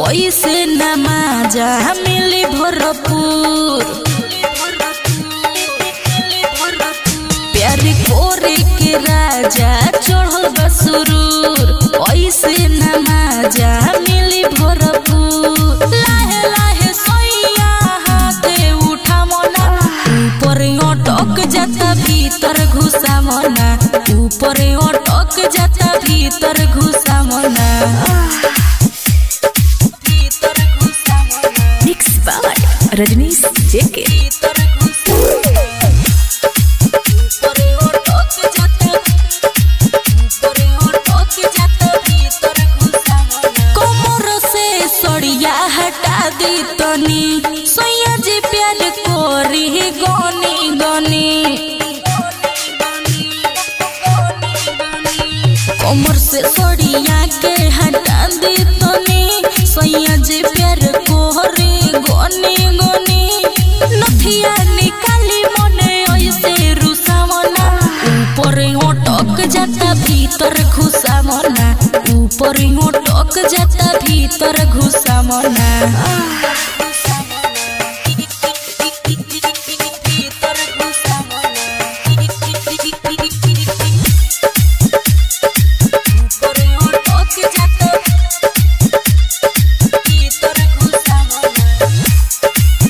ऐसे नमाजा मिली भरपूर प्यार कोरे के राजा चढ़ल बसुरूर ऐसे नमाजा मिली भरपूर लाहे लाहे सोइया हाथे उठा मना ऊपर अटक जाता भीतर घुसा मना ऊपर अटक जाता भीतर घुसा मना भीतर घुसा मना मिक्स बाय रजनीश जेके भीतर घुसा ऊपर अटक जाता ऊपर अटक जाता भीतर घुसा मना कोमर से सड़िया हटा दी तनी सोया जी प्यार कोरी गनी गनी कोमर से सड़िया के हटा दी तनी सोया जी प्यार कोरी गनी गनी नथिया निकाली मने ऐसे रुसा मना ऊपर अटक जाता भीतर घुसा मना ऊपर अटक जाता भीतर घुसा मना भीतर घुसा ऊपर अटक जाता भीतर घुसा मना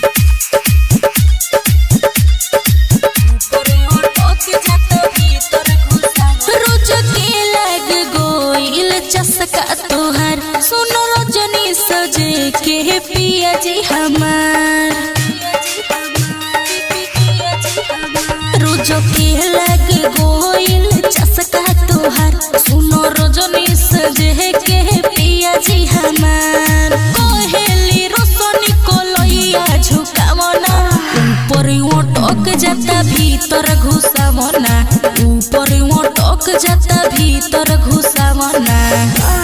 रोज के लग गोइल चसका तोहर सुनो रजनी सजे के पिया जी हमार रोज के लग गोइल चसका तोहर सुनो रजनी सजे के पिया जी हमार कोहेली रोशनी कोलैया झुकावना ऊपर ओटक जाता भीतर घुसा मना ऊपर ओटक जाता भीतर घुसा मना